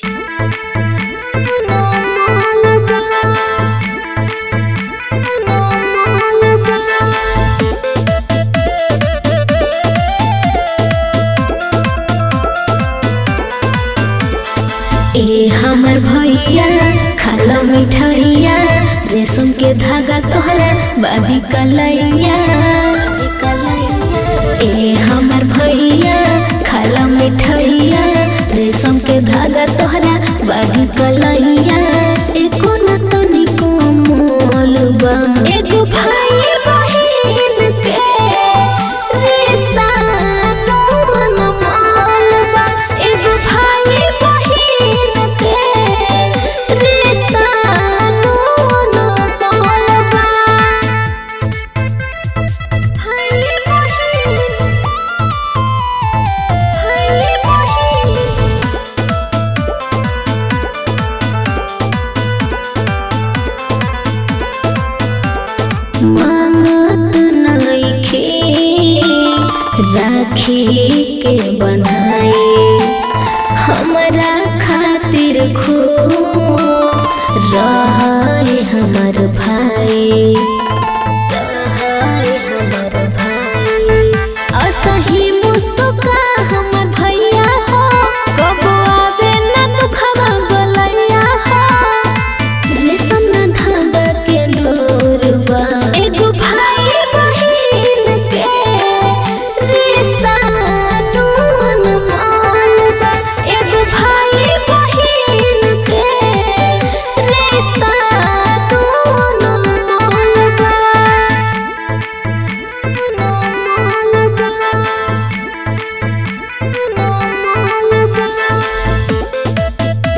ए हमर भैया खाला मिठाइया रेशम के धागा तोहरा बाबी कलैया ए हमर भैया खाला मिठाइया रेशम के धागा तोहरा बाबी कलैया एको न तनिको मोल बा एगो भाई बहिन के रिश्ता नोन माल बा एगो भाई बहिन के रिश्ता नोन माल बा भाई बहिन भाई बहिन मांगत नइखे राखी के बनाए हमरा खातिर खुश रहे हमर भाई रहे हमर भाई असही मुस्का हमर भैया हो कबो आवे ना दुखवा बोलैया हो रेशम न धागा के डोरबा एगो भाई बहिन के रिश्ता नून मालबा एगो भाई बहिन के रिश्ता नून मालबा नून मालबा नून मालबा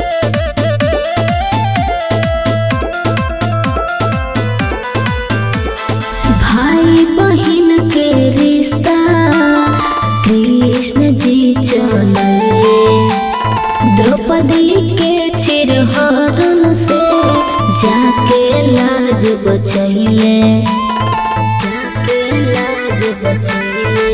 भाई बहिन के रिश्ता कृष्ण जी चले द्रौपदी के चिरहरण से जाके लाज बचैले जाके लाज बचैले